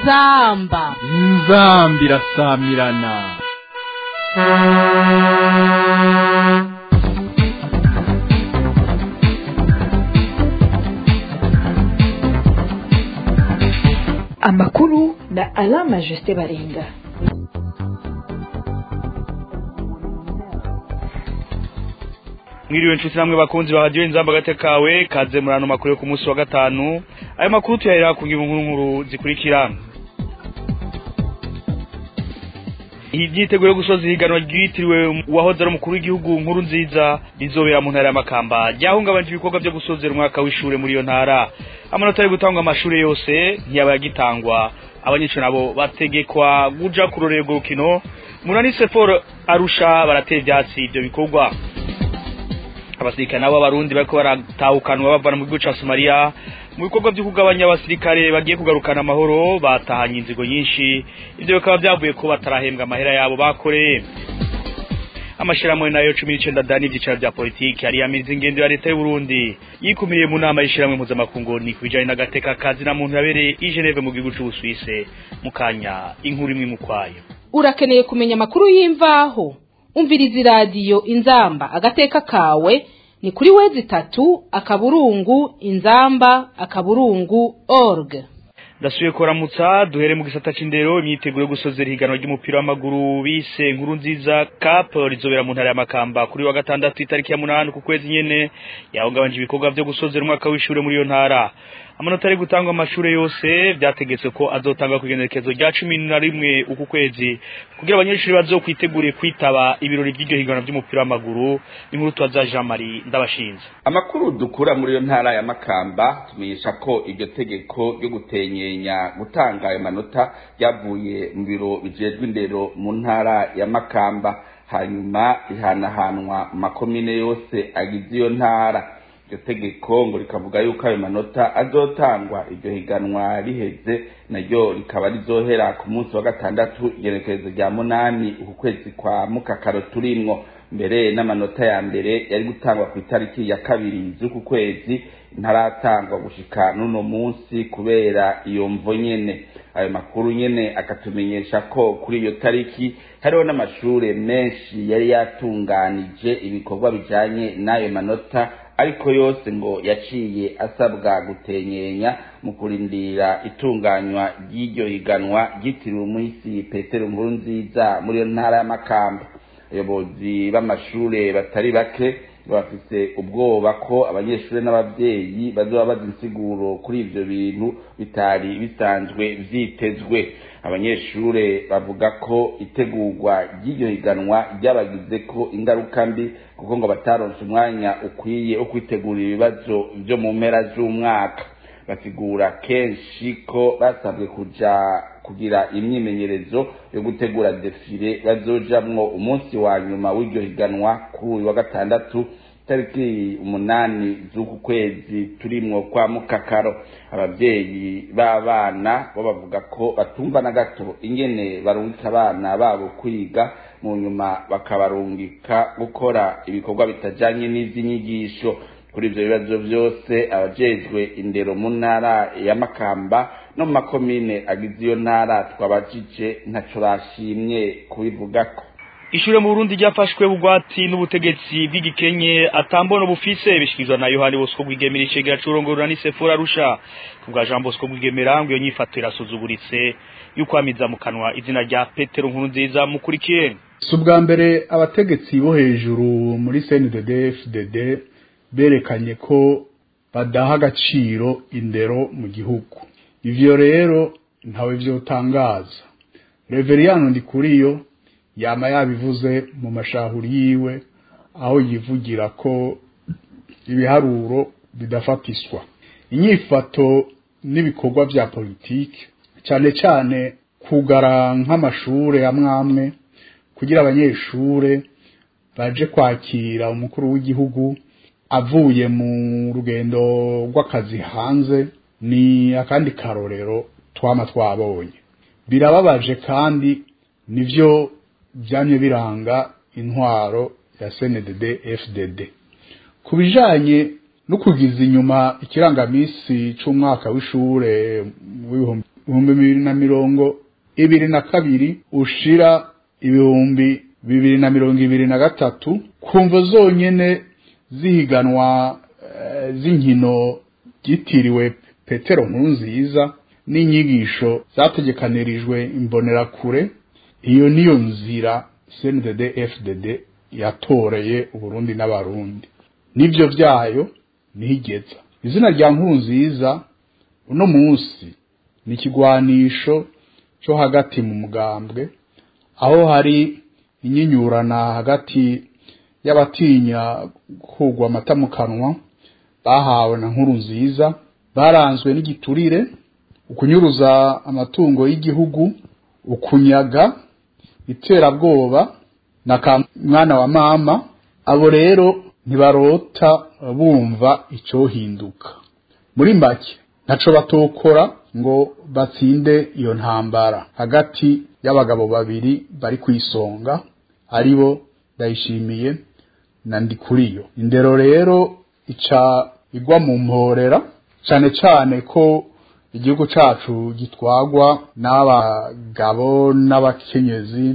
inzamba inzambi irasamirana amakuru na alama jusite baringa mwiriwe nshuti namwe bakunzi ba radiyo inzamba agate kawe kaze muri ano makuru yo ku munsi wa gatanu ayo makuru tuyahera ku ngingo nkuru nkuru zikurikira imyiteguro yo gusoza ihiganwa ryitiriwe uwahoze ari umukuru w'igihugu nkuru nziza rizobera mu ntara y'amakamba ryahungabanje ibikorwa byo gusozera umwaka w'ishure muri iyo ntara amanota yo gutangwa amashuri yose ntiyaba yagitangwa abanyeshuri nabo bategekwa guja kurorera urwo rukino munani seforo arusha baratera ivyatsi ivyo bikorwa abasirikare nabo b'abarundi bariko baratahukanwa bavana mu gihugu ca somaliya mu bikorwa vyo kugabanya abasirikare bagiye kugarukana amahoro batahanye inzigo nyinshi ivyo bikaba vyavuye ko batarahembwa amahera yabo bakoreye amashirahamwe nayo cumi n'icenda dani ivyicaro vya politiki ariyamiriza ingendo ya leta y'uburundi yikumiriye mu nama y'ishirahamwe mpuzamakungu ni ku bijanye n'agateka kazi na muntu yabereye i geneve mu gihugu c'ubusuwise mu kanya inkuru imwe mu kwayo urakeneye kumenya amakuru y'imvaho umviriza iradiyo inzamba agateka kawe ni kuri wezi itatu akaburungu inzamba akaburungu org ndasubiye kuramutsa duhere mu gisata c'indero imyiteguro yo gusozera ihiganwa ry'umupira w'amaguru bise nkuru nziza cup rizobera mu ntara ya makamba kuri wa gatandatu itariki ya munani ku kwezi nyene yahungabanje ibikorwa vyo gusozera umwaka w'ishure muri iyo ntara amanota ari gutangwa amashure yose vyategetswe ko azotangwa kw'igenekerezo rya cumi na rimwe uku kwezi kugira abanyeshuri bazokwitegure kwitaba ibirori vy'iryo higanwa vy'umupira w'amaguru inkuru tubaza Jean Marie ndabashinze amakuru dukura muri iyo ntara ya makamba tumenyesha ko iryo tegeko ryo gutenyenya gutanga ayo manota ryavuye mu biro bijejwe indero mu ntara ya makamba hanyuma rihanahanwa mu makomine yose agize iyo ntara iryo tegeko ngo rikavuga yuko ayo manota azotangwa iryo higanwa riheze naryo rikaba rizohera ku munsi wa gatandatu igenekerezo rya munani uku kwezi kwa mukakaro turimwo mbere n'amanota ya mbere yari gutangwa ku itariki ya kabiri z'uku kwezi ntaratangwa gushika n'uno munsi kubera iyo mvo nyene ayo makuru nyene akatumenyesha ko kuri iyo tariki hariho n'amashure menshi yari yatunganije ibikorwa bijanye n'ayo manota ariko yose ngo yaciye asabwa gutenyenya mu kurindira itunganywa ry'iryo higanwa ryitiriwe umuhisi petero nkuru nziza muri iyo ntara y'amakamba abayobozi b'amashure batari bake bafise ubwoba ko abanyeshuri n'abavyeyi bazoba bazi insiguro kuri ivyo bintu bitari bisanzwe vyitezwe abanyeshure bavuga ko itegurwa ry'iryo higanwa ryabagize ko ingaruka mbi kuko ngo bataronse umwanya ukwiye wo kwitegurira ibibazo vyo mu mpera z'umwaka basigura kenshi ko basabwe kuja kugira imyimenyerezo yo gutegura defile bazojamwo umunsi wa nyuma w'iryo higanwa kuri uyu wa gatandatu tariki umunani z'uku kwezi turimwo kwa mukakaro abavyeyi b'abana bo bavuga ko batumva na gato ingene barungika abana babo kwiga mu nyuma bakabarungika gukora ibikorwa bitajanye n'ivy'inyigisho kuri ivyo bibazo vyose abajejwe indero mu ntara ya makamba no mu makomine agize iyo ntara twabajije ntaco bashimye kubivugako ishure mu Burundi ryafashwe bugwati n'ubutegetsi bw'igikenye atambono bufise bishikizwa na Yohani Bosco Bwigemera icegera curongorora ni Sefora Arusha kubwa Jean Bosco Bwigemera ngo iyo nyifato irasuzuguritse yuko amiza mu kanwa izina rya Petero nkuru nziza mukurikiye si ubwa mbere abategetsi bo hejuru muri CNDD FDD berekanye ko badaha agaciro indero mu gihugu ivyo rero ntawe vyotangaza Reveriyano Ndikuriyo yama yabivuze mu mashahuri yiwe aho yivugira ko ibiharuro bidafatiswa inyifato n'ibikorwa vya politiki cyane cyane kugara nk'amashure amwamwe kugira abanyeshure baje kwakira umukuru w'igihugu avuye mu rugendo rw'akazi hanze ni akandi karorero twama twabonye birababaje kandi nivyo byamye biranga intwaro ya CNDD FDD ku bijanye no kugiza inyuma ikirangamisi c'umwaka w'ishure w'ibihumbi ibihumbi bibiri na mirongo ibiri na kabiri ushira ibihumbi bibiri na mirongo ibiri na gatatu kumva zonyene zihiganwa eh, z'inkino ryitiriwe petero nkurunziza n'inyigisho zategekanirijwe imbonerakure iyo niyo nzira cndd fdd yatoreye uburundi n'abarundi nibyo byayo ntigeza izina rya nkurunziza uno munsi ni ikigwanisho cyo hagati mu mugambwe aho hari inyinyurana hagati y'abatinya kugwa amata mu kanwa bahawe na nkuru nziza baranzwe n'igiturire ukunyuruza amatungo y'igihugu ukunyaga iterabwoba na ka mwana wa mama abo rero ntibarota bumva icyohinduka muri make ntaco batokora ngo batsinde iyo ntambara hagati y'abagabo babiri bari ku isonga aribo ndayishimiye na ndikuriyo indero rero ica igwa mu mporera cyane cyane ko igihugu cacu gitwagwa n'abagabo n'abakenyezi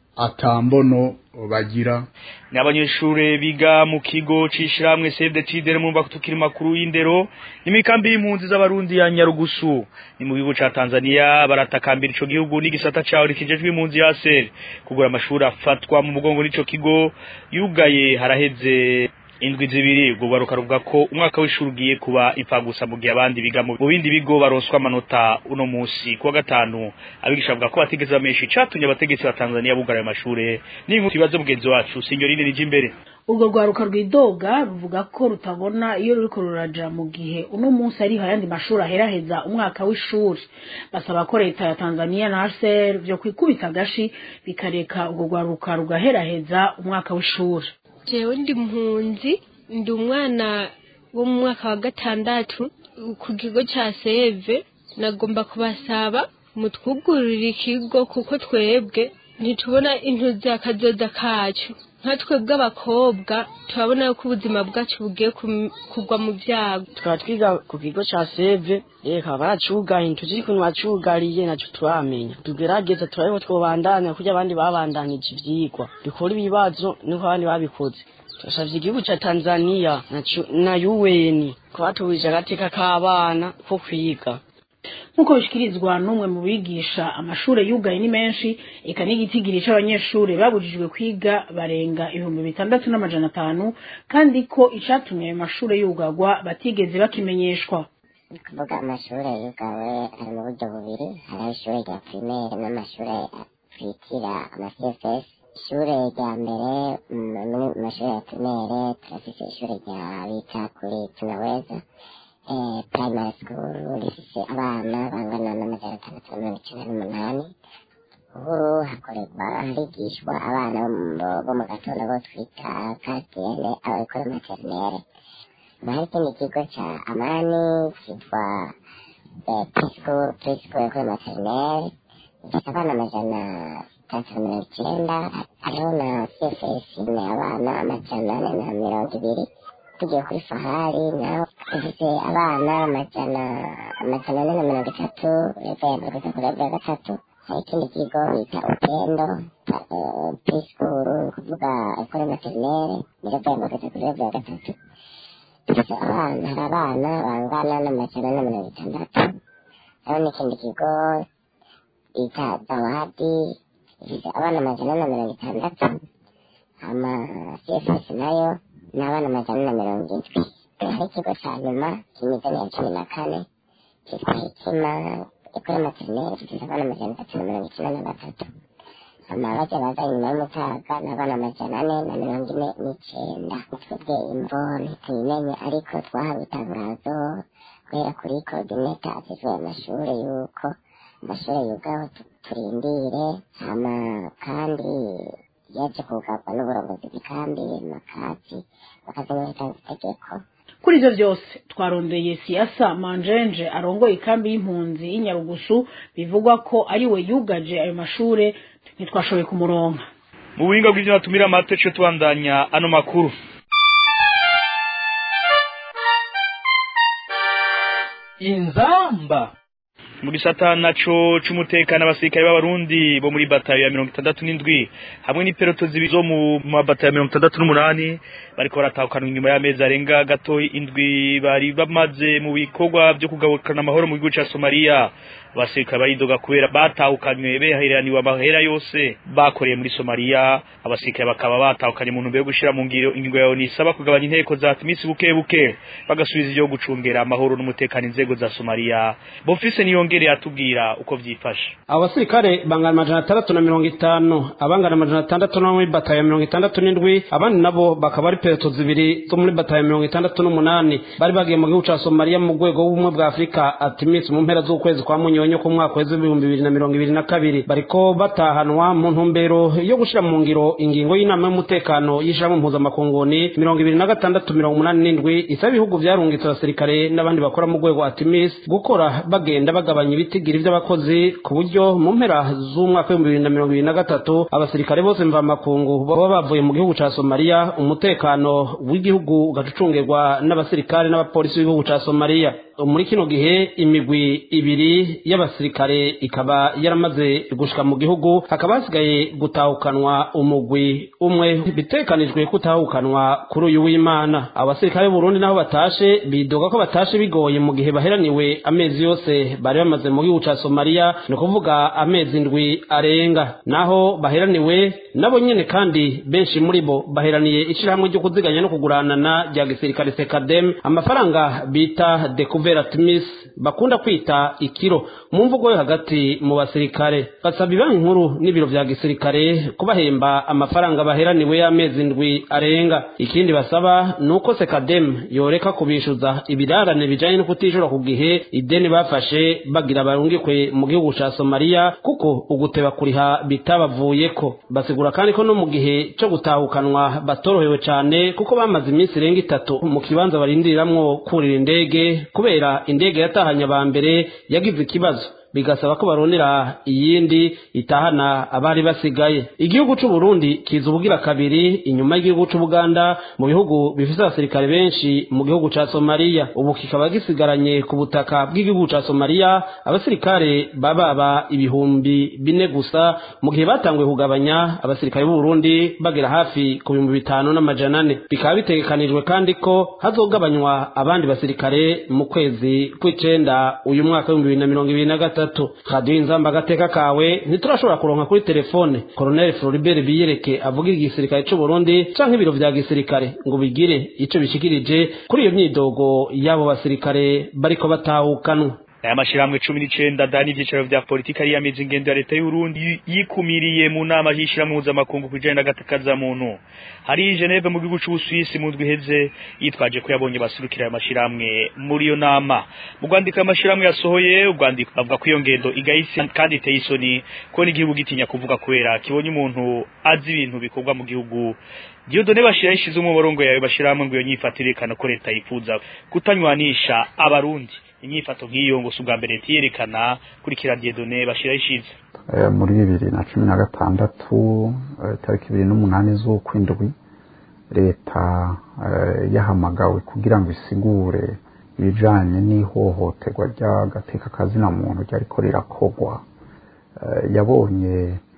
atambono bagira ni abanyeshure biga mu kigo c'ishirahamwe Save the Children mu tukiri makuru y'indero n'imikambi y'impunzi z'abarundi ya Nyarugusu ni mu gihugu ca Tanzania baratakambira ico gihugu n'igisata caho rikijejwe impunzi ya SER kugura amashuri afatwa mu mugongo n'ico kigo yugaye haraheze indwi zibiri ubwo baruka ruvuga ko umwaka w'ishuri ugiye kuba ipfagusa mu gihe abandi biga mu bindi bigo baronswa amanota uno munsi kuwa gatanu abigisha bavuga ko batigeze bamenyesha icatumye abategetsi ba Tanzania bugara ayo mashure n'inkuru ibibazo mugenzi wacu sinyorine nije imbere urwo rwaruka rwidoga ruvuga ko rutabona iyo ruriko ruraja mu gihe uno munsi ariho ayandi mashuri aheraheza umwaka w'ishuri basaba ko leta ya Tanzania na HCR vyo kwikubita agashi bikareka urwo rwaruka rugaheraheza umwaka w'ishuri jewe ndi mpunzi ndi umwana wo mu mwaka wa gatandatu ku kigo ca seve nagomba kubasaba mutwugururira ikigo kuko twebwe ntitubona intuzi akazoza kacu nka twebwe abakobwa turabona yuko ubuzima bwacu bugiye kum- kugwa mu byago tukaba twiga ku kigo ca seve reka baracugaye ntituzi ukuntu bacugariye naco turamenya tugerageza turabe ko twobandanya kurya abandi babandanije ivyigwa dukora ibibazo niko abandi babikoze turasavye igihugu ca tanzaniya na cu- na un ko batubujije agateka k'abana ko kwiga nk'uko bishikirizwa n'umwe mu bigisha amashure yugaye ni menshi eka n'igitigiri c'abanyeshure babujijwe kwiga barenga ibihumbi bitandatu n'amajana atanu kandi ko icatumye ayo mashure yugagwa batigeze bakimenyeshwa ni kuvuga amashuri yugawe ari mu buryo bubiri hariho ishuri rya primaire n'amashuri twitira ama cfs ishuri rya mbere mm, muri mu mashuri ya primaire turafise ishuri rya bita kuri tunaweza eh, primary school rifise abana bangana n'amajana atandatu na mirongo icenda n'umunani ubu hakorerwa harigishwa abana bo mu- bo mu gatondo bo twita kartiere ababikora materinere hari ikindi kigo ca amani kitwa eh, preschool preschool kuri materinere gifite abana amajana atandatu na mirongo icenda hariho na cfs ni abana amajana ane na mirongo ibiri tugiye kuri fahari naho dufite abana amajana amajana ane na mirongo itatu leta ya mbere kugeza kuri level ya gatatu hari ikindi kigo bita upendo eh, preschool ni ukuvuga ekole materinere ni level ya mbere kugeza kuri level ya gatatu dufite abana hari abana bangana n'amajana na mirongo itandatu hariho n'ikindi kigo bita zawadi ifite abana amajana na mirongo itandatu ama cfs nayo ni abana amajana na mirongo indwi hari ikigo ca nyuma kimizani ya cumi na kane kitwa hekima ekole materinere gifite abana amajana atatu na mirongo icenda na batatu ama baja baza inyuma y'umutaga ni abana amajana ane na mirongo ine n'icenda twebwe imvo ntituyimenye ariko twahawe itangazo guhera kuri coordinator azizwe amashure yuko amashure yugaho tu- turindire hama kandi yaje kugarwa n'uburongozi bw'ikambi makati bakazimurika itegeko kuri ivyo vyose twarondeye siasa manjenje arongoye ikambi y'impunzi y'inyarugusu bivugwa ko ari we yugaje ayo mashure ntitwashoboye kumuronka mu buhinga bw'ivyo natumira amate co tubandanya ano makuru inzamba mu gisata naco c'umutekano abasirikare b'abarundi bo muri batayo ya mirongo itandatu n'indwi hamwe n'iperoto zibiri zo mu mabatayo ya mirongo itandatu n'umunani bariko baratahukanwa inyuma y'amezi arenga gato indwi bari bamaze mu bikorwa vyo kugarukana amahoro mu gihugu ca somaliya abasirikare baridoga kubera batahukanywe beheraniwe amahera yose bakoreye muri somaliya abasirikare bakaba batahukanye mu ntumbero yo gushira mu ngiro ingingo yawe nisaba kugabanya inteko za timisi buke buke bagasubiza ivyo gucungera amahoro n'umutekano inzego za somaliya bofise niyongere atubwira uko vyifashe abo basirikare bangana amajana atandatu na mirongo itanu abangana amajana atandatu no muri batayo ya mirongo itandatu n'indwi abandi nabo bakaba ari pereto zibiri zo muri batayo ya mirongo itandatu n'umunani bari bagiye mu gihugu ca somaliya mu rwego w'ubumwe bwa afurika atimis mu mpera z'ukwezi kwa munyonyo ku mwaka w'ejo ibihumbi bibiri na mirongo ibiri na kabiri bariko batahanwa mu ntumbero yo gushira mu ngiro ingingo y'inama y'umutekano y'ishirahamwe mpuzamakunguni mirongo ibiri na gatandatu mirongo umunani n'indwi isaba ibihugu vyarungitse abasirikare n'abandi bakora mu rwego atimis gukora bagenda bagabanya ibitigiri vy'abakozi ku buryo mu mpera z'umwaka w'ibihumbi bibiri na mirongo ibiri na gatatu abasirikare bose mvamakungu baba bavuye mu gihugu ca somaliya umutekano w'igihugu ugacucungirwa n'abasirikare n'abapolisi b'igihugu ca somaliya muri kino gihe imigwi ibiri y'abasirikare ikaba yaramaze gushika mu gihugu hakaba hasigaye gutahukanwa umugwi umwe bitekanijwe kutahukanwa kuri uyu w'imana abasirikare b'uburundi naho batashe bidoga ko batashe bigoye mu gihe baheraniwe amezi yose bari bamaze mu gihugu ca somaliya ni ukuvuga amezi indwi arenga naho baheraniwe nabo nyene kandi benshi muri bo baheraniye ishirahamwe ryo kuziganya no kuguranana rya gisirikare sekadem amafaranga bita dekuve Timis bakunda kwita ikiro mu mvugo yo hagati mu basirikare basaba ibanki nkuru n'ibiro vya gisirikare kubahemba amafaranga baheraniwe y'amezi ndwi arenga ikindi basaba ni uko sekadem yoreka kubishuza ibirarane bijanye no kutishura ku gihe ideni bafashe bagira barungikwe mu gihugu ca somaliya kuko uguteba kuriha bitabavuyeko basigura kandi ko no mu gihe co gutahukanwa batorohewe cane kuko bamaze iminsi irenga itatu mu kibanza barindiriramwo kurira indege kubera indege yatahanye aba mbere yagize ikibazo bigasaba ko barondera iyindi itahana abari basigaye igihugu c'u Burundi kiza ubugira kabiri inyuma y'igihugu c'u Buganda mu bihugu bifise abasirikare benshi mu gihugu ca Somalia ubu kikaba gisigaranye ku butaka bw'igihugu ca Somalia abasirikare bababa ibihumbi bine gusa mu gihe batanguye kugabanya abasirikare b'u Burundi bagera hafi ku bihumbi bitanu n'amajana ane bikaba bitegekanijwe kandi ko hazogabanywa abandi basirikare mu kwezi kw'icenda uyu mwaka w'ibihumbi bibiri na mirongo ibiri na gatatu gatatu radiyo inzamba agateka kawe ntiturashobora kuronka kuri telefone koroneli floribert biyereke avugira igisirikare c'u burundi canke ibiro vya gisirikare ngo bigire ico bishikirije kuri iyo myidogo y'abo basirikare bariko batahukanwa aya mashirahamwe cumi n'icenda dani ivyicaro vya politika yiyamiza ingendo ya leta y'uburundi yikumiriye mu nama y'ishirahamwe mpuzamakungu ku bijanye n'agatakaza muntu hari geneve mu gihugu c'ubusuwisi mu ndwi iheze yitwaje ko yabonye basurukira ayo mashirahamwe muri iyo nama mu rwandiko amashirahamwe yasohoye urwandiko bavuga ko iyo ngendo igayise kandi iteye isoni ko n'igihugu gitinya kuvuga kubera kibonye umuntu azi ibintu bikorwa mu gihugu Diodone bashira ishize umuborongo yawe bashirahamwe ngo iyo nyifatire yerekana ko leta yifuza kutanywanisha abarundi inyifato nk'iyo ngo si ubwa mbere tiyerekana kurikira Diodone bashira ishize muri bibiri na cumi na gatandatu tariki ibiri n'umunani z'ukwindwi leta yahamagawe kugira ngo isigure ibijanye n'ihohoterwa ry'agateka kazina muntu ryariko rirakogwa yabonye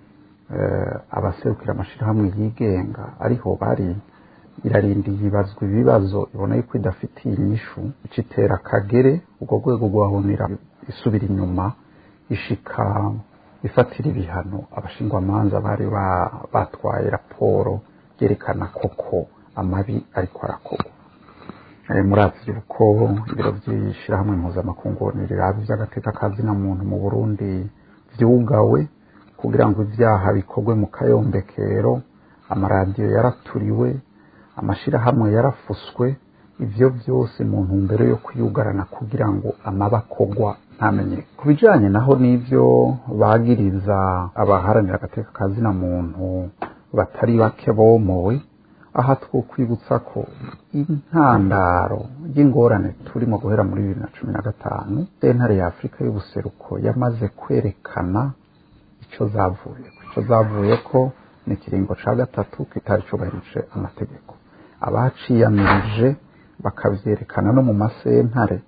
abaserukira amashirahamwe yigenga ariho bari irarindiye ibazwa ibibazo ibona yuko idafitiye inyishu icitera kagere urwo rwego rwahonera isubira inyuma ishika ifatira ibihano abashingwamanza bari batwaye raporo yerekana koko amabi ariko arakorwa murazi yuko ibiro by'ishyirahamwe mpuzamakungu riraba iby'agateka kazina muntu mu burundi vyugawe kugira ngo ibyaha bikorwe mu kayombekero amaradiyo yaraturiwe amashirahamwe yarafuswe ivyo vyose mu ntumbero yo kwiyugarana kugira ngo amabakogwa ntamenye ku bijanye naho n'ivyo bagiriza abaharanira agateka kazina muntu batari bake bomowe aha twokwibutsa ko intandaro y'ingorane turimo guhera muri bibiri na cumi na gatanu sentare ya afurika y'ubuseruko yamaze kwerekana ico zavuye ico zavuye ko ni ikiringo ca gatatu kitari cubahirije amategeko abaciyamirije bakavyerekana no mu masentare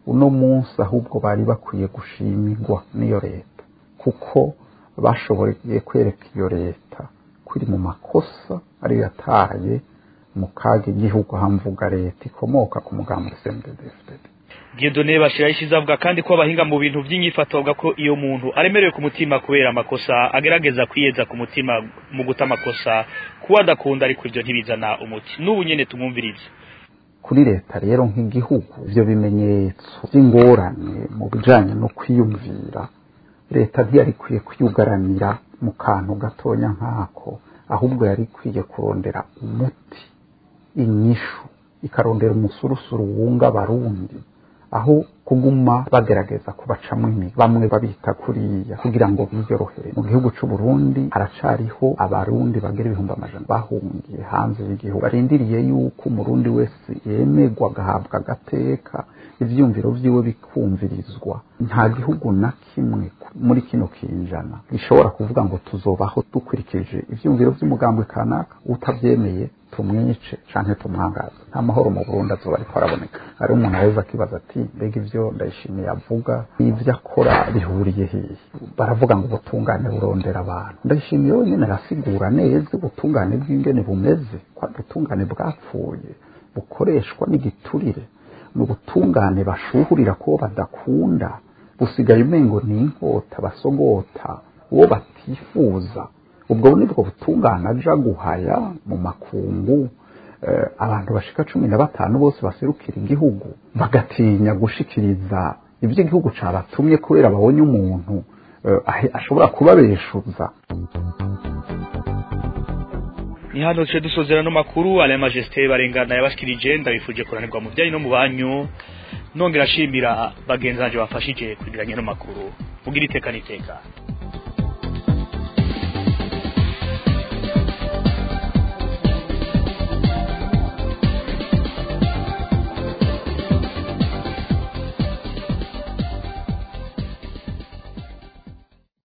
uno munsi ahubwo bari bakwiye gushimirwa n'iyo leta kuko bashoboye kwereka iyo leta ko iri mu makosa ariyo yataye mu kaga igihugu hamvuga leta ikomoka ku mugambi CNDD-FDD Dieudonné Bashira yishize avuga kandi ko abahinga mu bintu by'inyifato bavuga ko iyo muntu aremerewe ku mutima kubera amakosa agerageza kwiyeza ku mutima mu guta amakosa kuba adakunda ariko ibyo ntibizana umuti n'ubu nyene tumwumvirize kuri leta rero nk'igihugu ivyo bimenyetso by'ingorane mu bijanye no kwiyumvira leta ntiyari ikwiye kwiyugaranira mu kantu gatonya nk'ako ahubwo yari ikwiye kurondera umuti inyishu ikarondera umusurusuru wunga abarundi aho kuguma bagerageza kubacamo imi bamwe babita kuriya kugira ngo biyorohere mu gihugu c'u Burundi haracariho abarundi bagera ibihumbi amajana bahungiye hanze y'igihugu barindiriye yuko umurundi wese yemerwa agahabwa agateka ivyumviro vyiwe bikumvirizwa nta gihugu na kimwe muri kino kinjana gishobora kuvuga ngo tuzobaho dukurikije ivyumviro vy'umugambwe kanaka utavyemeye tumwice canke tumwangaza nta mahoro mu Burundi azoba ariko araboneka hari umuntu aheza akibaza ati mbega ivyo ndayishimiye avuga n'ivyo akora bihuriye hehe baravuga ngo ubutungane burondera abantu ndayishimiye wenyine arasigura neza ubutungane bw'ingene bumeze ko ari ubutungane bwapfuye bukoreshwa n'igiturire ni ubutungane bashuhurira ko badakunda busigaye umengo ni inkota basogota uwo batifuza ubwo nibwo butungane aja guhaya mu makungu abantu bashika cumi na batanu bose baserukira igihugu bagatinya gushikiriza ibyo igihugu cabatumye kubera babonye umuntu ashobora kubabeshuza ni hano duce dusozera no makuru ale majesté barengana yabashikirije ndabifuje kuranirwa mu byanyu no mu banyu nongera ashimira bagenzi banje bafashije kugira no makuru mugira iteka n'iteka